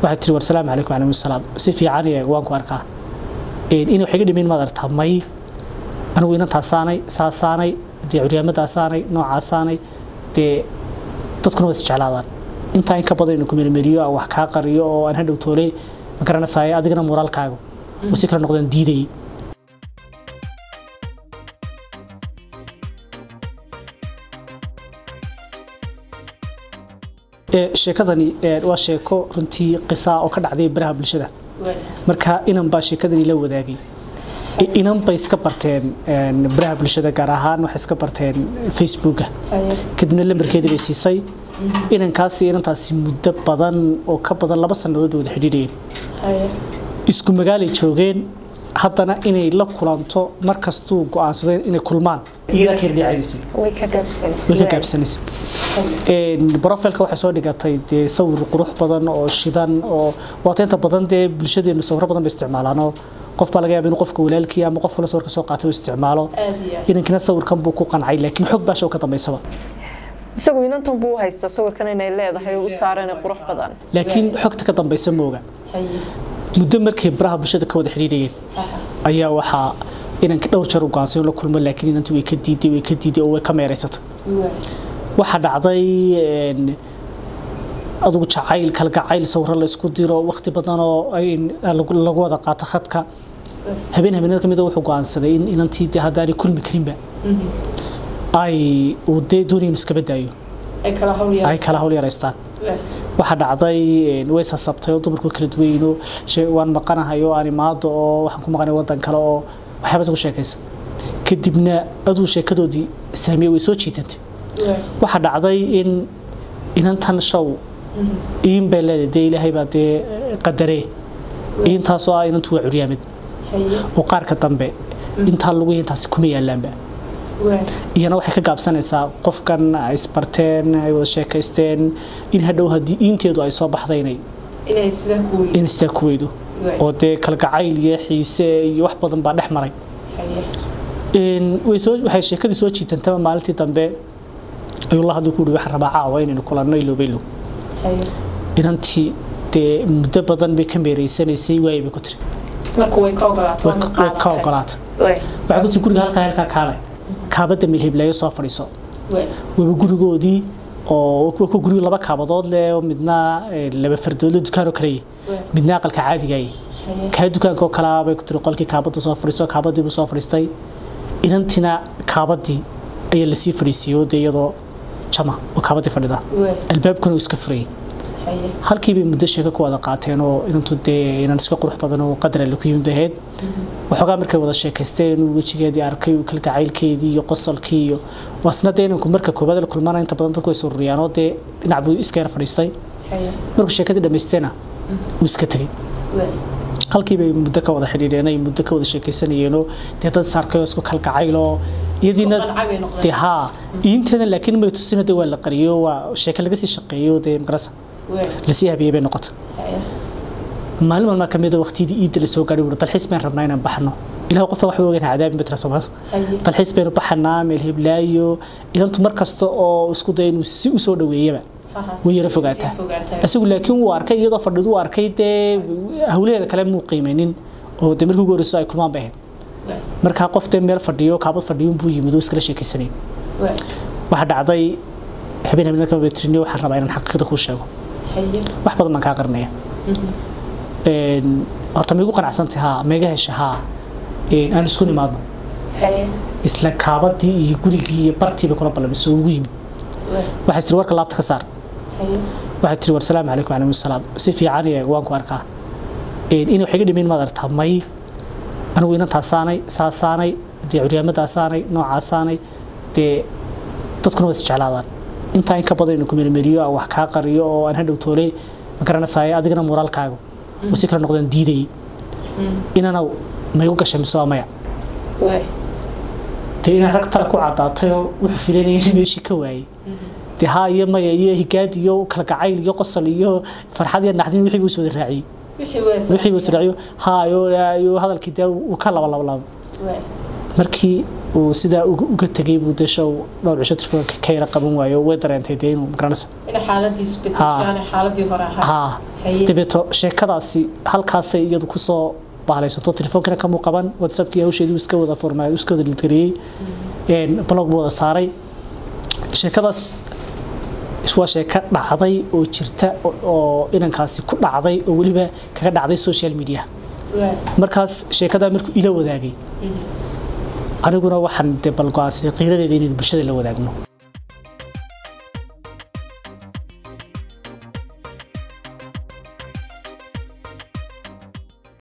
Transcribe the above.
waxay tiri war salaamu calaykum calaykum salaam si fiican iyo waan ku arkaa in wax iga dhimin maad aragtaa may anigu inantaasaanay saasaanay dee curyaamadaasaanay noocaasaanay dee dadkuna waa isjeclaadaan intaa in ka badan inu kumermeriyo aan wax kaa qariyo oo aan hadhow toole ma garanaysaay adigana moraalkaagu oo si kala noqdaan diidayay sheekadani waa sheeko runtii qisaa oo ka dhacday baraha bulshada marka inan baa sheekadani la wadaagay inan bay iska barteen baraha bulshada gaar ahaan waxay iska barteen facebooka kadibna lambarkeedii bay siisay inankaasi inantaasi muddo badan oo ka badan laba sannadood bay wada xidhiidhayeen isku magaalay joogeen haddana inay la kulanto markastuu go-aansadeen inay kulmaan iyadaa ka herdhicaynaysa way ka gaabsanaysa brofilka waxay soo dhigatay dee sawir qurux badan oo shidan oo waata inta badan dee bulshadeenu sawiro badan bay isticmaalaanoo qof baa laga yaaba inuu qofka walaalkii ama qof kale sawirka soo qaatay oo isticmaalo inankina sawirkan buu ku qancay laakiin xog baasha oo ka dambaysaba isagu inantan buu haysta sawirkan inay leedahay u saaran qurux badan laakiin xogta ka dambaysa mooga muddo markay baraha bulshada ka wada xidhiidhayeen ayaa waxaa inanka dhowr jeer u go'ansay la kulmo laakiin inantii way ka diiday way ka diiday oo way ka meeraysatay waxaa dhacday adugu jacayl kalgacayl sawiro la isku diro waqti badan oo lagu wada qaato khadka habeen habeenada kamid wuxuu go'aansaday in inantii dee haddaanay kulmi karinba ay uu dee doonaya inu iskaba daayo ay kala hawl yaraystaan waxaa dhacday way sasabtay oo dumarku kala duwayno waan maqanahay oo aan imaado oo waxaan ku maqanay wadan kale oo waxyaabaas ku sheekaysa kadibna aduu sheekadoodii saamiye way soo jiitantay waxaa dhacday in inantan show iin bay leedahay dee ilaahay baa dee qadaree intaasoo ah inantu waa curyaamid oo qaarka dambe intaa lagu intaasi kuma yaalaanba iyana waxay ka gaabsanaysaa qofkan ay isbarteen ay wada sheekaysteen in hadhow haddii iinteedu ay soo baxday inay inay sidaa ku weydo oo dee kalgacayl iyo xiise iyo wax badan baa dhex maray way soo waxay sheekadii soo jiitantaba maalintii dambe ayuu la hadlay ku yidhi waxaan rabaa caawa inaynu kulanno ilowbaylow inantii dee muddo badan bay ka meereysanaysay waayay bay ku tiri way ka ogolaatay way ka ogolaatay waxay ku tiri guriga halkaa halkaa kaale kaabadda milhibleeyo soo fadhiiso waba gurigoodii oo ku guriga laba kaabadood leh oo midna laba fardoodle dukaan oo kaleeye midna aqalka caadigaye kaa dukaanka oo kalaa bay ku tiri qolkii kaabadda soo fadhiiso kaabadii buu soo fadhiistay inantina kaabadii ayaa lasii fadhiisiyey oo dee iyadoo jama oo kaabadii fadhida albaabkuna uu iska furayay halkii bay muddo sheeko ku wada qaateen oo inantu dee inan iska qurux badan oo qadar alle ku yimid ahayd waxoogaa markay wada sheekaysteen uu wejigeedii arkay uu kalgacaylkeedii iyo qosolkii iyo waasna dee inanku marka koobaad la kulmana inta badan dadku way sururiyaan oo dee dhinac buu iska yar fadhiistay markuu sheekadii dhammaysteena wuu iska tegey halkii bay muddo ka wada xidhiidheen ay muddo ka wada sheekaysanayeenoo dee dad saarkay oo isku kalgacayloo iyadiina dee haa iinteeda laakiin may tusina dee waa la qariyo waa sheeko laga sii shaqeeyo dee magarasa lasii habiyey bay noqotay maalin maalmaa kamid a waqtiyadii iidda la soo gaadhay wuhi dalxiis baan rabnaa inaan baxno ilaah qofka waxba ogeyn cadaabin batra soomaalidu dalxiis baynu baxanaa meel heblaayo inantu mar kasta oo isku daya inuu si u soo dhaweeyaba way yara fogaataa isagu laakiin wuu arkay iyadoo fadhidu u arkay dee hawlaheeda kale muu qiimeynin oo dee markii ugu horeyso ay kulmaan bay ahayd markaa qof dee meel fadhiyo kaabad fadhiyo buu yimid oo iskala sheekaysanay waxaa dhacday habeen habeen ka betriniyo waxaan rabaa inaan xaqiiqda kuu sheego wax badan baan kaa qarinaya horta ma igu qanacsantay haa maiga heshay haa aan isku nimaadno isla kaabadii iyo gurigii iyo bartii bay kula ballamisay oo ugu yimid waxay tiri warka laabta ka saar waxay tiri war salaamu calaykum calaykum salaam si fiican iyo waan ku arkaa in wax iga dhimin maad aragtaa may anigu inantaasaanay saasaanay dee curyaamadaasaanay noocaasaanay dee dadkuna waa isjeclaadaan intaa in ka badan inu kumermeriyo aan wax kaa qariyo oo aan hadhow toole ma garanaysaay adigana moraalkaagu oo si kala noqdaan diidayay inana maygu gashay mise waa maya dee inaan rag tala ku cadaatay oo wuxuu filanaya in meeshii ka waayey dee haa iyo maya iyo higaad iyo kalgacayl iyo qosol iyo farxad iyo naxdin wixii buu soo raaciyey wixii buu israaciyo haa iyo hadalkii dee uu ka laba laba laba markii uu sidaa uga tegay buu desha dhowr cisho telefoonka ka yara qaban waayo way dareentay dee inuu magaranaysa xaaladiisu bedeshaan xaaladii hore ahaa dabeeto sheekadaasi halkaasay iyadu kusoo bahlaysato telefoonkana kamuu qaban whatsappkii hawsheedii iska wada formaa iska wada lidgareeyey blog buu wada saaray sheekadaas waa sheeko dhacday oo jirta oo inankaasi ku dhacday oo weliba kaga dhacday social media markaas sheekadaa markuu ila wadaagay aniguna waxaan de balgo-aansaday qiiradeeda inaynu bulshada la wadaagno